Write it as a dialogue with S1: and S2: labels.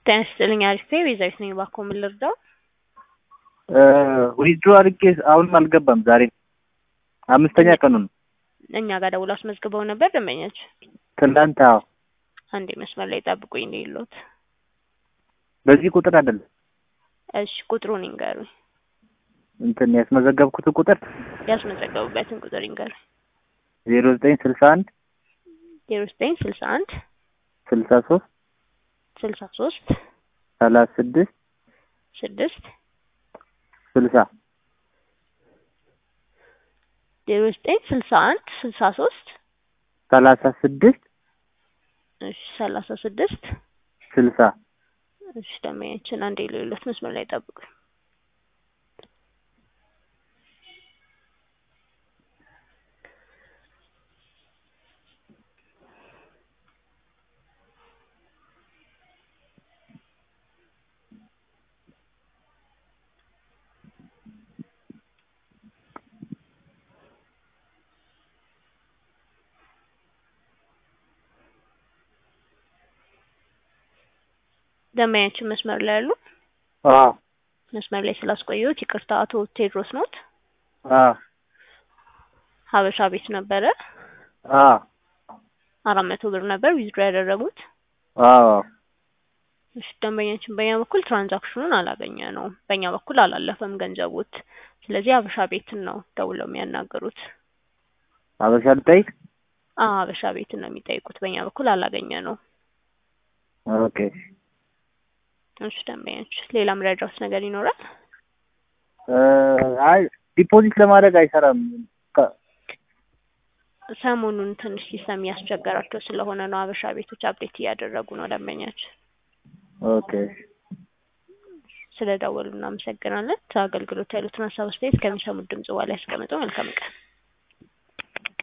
S1: ጤና ይስጥልኝ አሪፍ ቤዛዊት ነኝ። እባክዎ ምን ልርዳው?
S2: ዊዝድሮ አድርጌ አሁንም አልገባም። ዛሬ አምስተኛ ቀኑ ነው።
S1: እኛ ጋር ደውሎ አስመዝግበው ነበር ደንበኛችን።
S2: ትናንት አዎ፣
S1: አንዴ መስመር ላይ ጠብቁኝ ነው የለዎት።
S2: በዚህ ቁጥር አይደለም
S1: እሺ ቁጥሩን ይንገሩኝ።
S2: እንትን ያስመዘገብኩት ቁጥር
S1: ያስመዘገቡበትን ቁጥር ይንገሩኝ።
S2: ዜሮ ዘጠኝ ስልሳ አንድ
S1: ዜሮ ዘጠኝ ስልሳ አንድ
S2: ስልሳ ሶስት
S1: ስልሳ ሶስት
S2: ሰላሳ ስድስት
S1: ስድስት
S2: ስልሳ
S1: ዜሮ ዘጠኝ ስልሳ አንድ ስልሳ ሶስት
S2: ሰላሳ ስድስት
S1: እሺ ሰላሳ ስድስት
S2: ስልሳ
S1: እሺ ደንበኛችን አንዴ የሌሎት መስመር ላይ ጠብቁኝ። ደንበኛችን መስመር ላይ ያሉ
S2: አዎ
S1: መስመር ላይ ስላስቆየሁት ይቅርታ። አቶ ቴድሮስ ኖት?
S2: አዎ
S1: ሀበሻ ቤት ነበረ።
S2: አዎ
S1: አራት መቶ ብር ነበር ዊዝድሮ ያደረጉት።
S2: አዎ
S1: እሺ ደንበኛችን በእኛ በኩል ትራንዛክሽኑን አላገኘ ነው፣ በእኛ በኩል አላለፈም ገንዘቡት። ስለዚህ ሀበሻ ቤትን ነው ደውለው የሚያናገሩት።
S2: አበሻ ልጠይቅ?
S1: አዎ ሀበሻ ቤትን ነው የሚጠይቁት። በእኛ በኩል አላገኘ ነው።
S2: ኦኬ
S1: እሺ ደንበኛችን ሌላ መረጃዎች ነገር ይኖራል?
S2: አይ ዲፖዚት ለማድረግ አይሰራም። ከ-
S1: ሰሞኑን ትንሽ ሲስተም እያስቸገራቸው ስለሆነ ነው ሀበሻ ቤቶች አፕዴት እያደረጉ ነው ደንበኛችን።
S2: ኦኬ
S1: ስለደወሉ እናመሰግናለን። አገልግሎት ያሉትን ሀሳብ አስተያየት ከሚሰሙት ድምጽ በኋላ ያስቀምጡ። መልካም ቀን።